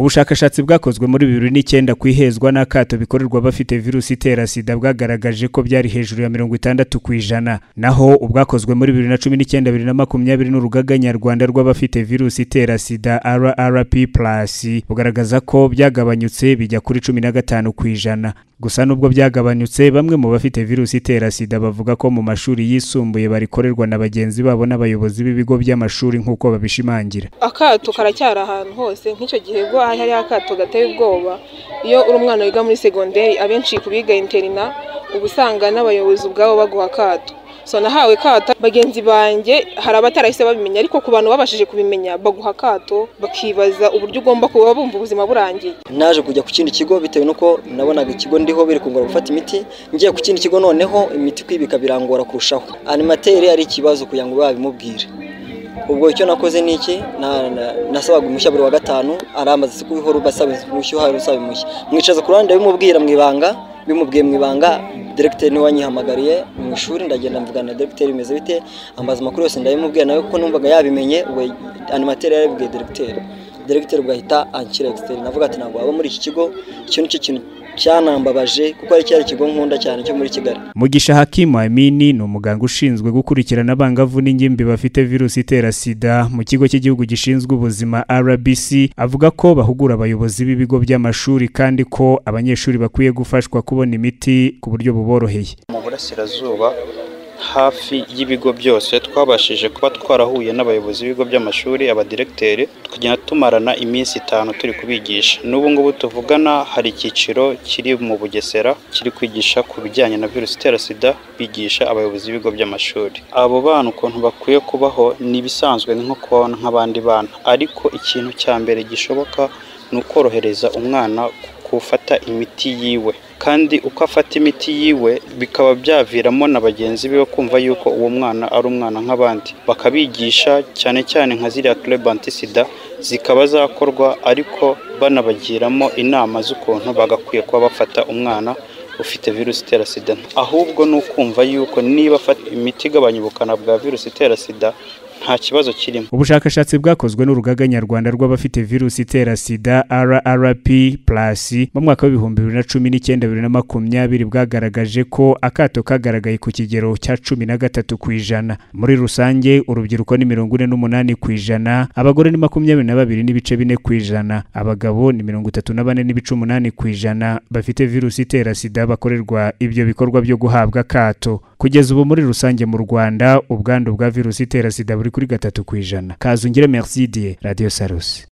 ubushakashatsi bwakozwe muri bibiri n'icyenda ku ihezwa n'akato bikorerwa bafite virusi itera sida bwagaragaje ko byari hejuru ya mirongo itandatu ku ijana naho ubwakozwe muri bibiri na cumi n'icyenda bibiri na makumyabiri n'urugaga nyarwanda rw'abafite virusi itera sida rrp plus bugaragaza ko byagabanyutse bijya kuri cumi na gatanu ku ijana gusa nubwo byagabanyutse bamwe mu bafite virusi itera sida bavuga ko mu mashuri yisumbuye barikorerwa na bagenzi babo n'abayobozi b'ibigo by'amashuri nk'uko babishimangira akato karacyari ahantu hose nk'icyo gihe ubwo hari hariho akato gateye ubwoba iyo uri umwana wiga muri segonderi abenshi ku biga interina uba usanga n'abayobozi ubwabo baguha akato so nahawe kato bagenzi banjye hari abatarahise babimenya ariko ku bantu babashije kubimenya baguha akato bakibaza uburyo ugomba kuba bumva ubuzima burangiye naje kujya ku kindi kigo bitewe n'uko nabonaga ikigo ndiho biri kungora gufata imiti ngiye ku kindi kigo noneho imiti kwibika birangora kurushaho animateri ari ikibazo kugira ngo babimubwire ubwo icyo nakoze ni iki nasabaga umushya buri wa gatanu aramaze kubihora ubasaba umushya uhari usaba umushya mwicaza ku ruhande bimubwira mu ibanga bimubwiye mu ibanga diregiteri niwe wanyihamagariye mu ishuri ndagenda mvugana na diregiteri bimeze bite ambaza amakuru yose ndayimubwiye nawe kuko numvaga yabimenye we animateri yarabibwiye diregiteri diregiteri ugahita anshyira egisiteri navuga ati ntabwo waba muri iki kigo icyo ni cyo kintu cyanambabaje kuko ari cyari ikigo nkunda cyane cyo muri kigali mugisha hakimu amini ni umuganga ushinzwe gukurikirana abangavu n'ingimbi bafite virusi itera sida mu kigo cy'igihugu gishinzwe ubuzima rbc avuga ko bahugura abayobozi b'ibigo by'amashuri kandi ko abanyeshuri bakwiye gufashwa kubona imiti ku buryo buboroheye mu burasirazuba hafi y'ibigo byose twabashije kuba twarahuye n'abayobozi b'ibigo by'amashuri abadiregiteri tukagenda tumarana iminsi itanu turi kubigisha n'ubu ngubu tuvugana hari icyiciro kiri mu bugesera kiri kwigisha ku bijyanye na virusi itera sida bigisha abayobozi b'ibigo by'amashuri abo bana ukuntu bakwiye kubaho ni ibisanzwe nko kubona nk'abandi bana ariko ikintu cya mbere gishoboka ni ukorohereza umwana gufata imiti yiwe kandi uko afata imiti yiwe bikaba byaviramo na bagenzi be kumva yuko uwo mwana ari umwana nk'abandi bakabigisha cyane cyane nka ziriya tureba antisida zikaba zakorwa ariko banabagiramo inama z'ukuntu bagakwiye kuba bafata umwana ufite virusi itera sida ahubwo ni ukumva yuko niba afata imiti igabanya ubukana bwa virusi itera sida nta kibazo kirimo ubushakashatsi bwakozwe n'urugaga nyarwanda rw'abafite virusi itera sida rrp plus mu mwaka w'ibihumbi bibiri na cumi n'icyenda bibiri na makumyabiri bwagaragaje ko akato kagaragaye ku kigero cya cumi na gatatu ku ijana muri rusange urubyiruko ni mirongo ine n'umunani ku ijana abagore ni makumyabiri na babiri n'ibice bine ku ijana abagabo ni mirongo itatu na bane n'ibice umunani ku ijana bafite virusi itera sida bakorerwa ibyo bikorwa byo guhabwa akato kugeza ubu muri rusange mu rwanda ubwandu bwa virusi itera sida buri kuri gatatu ku ijana kazungire merci dieu radiyo sarusi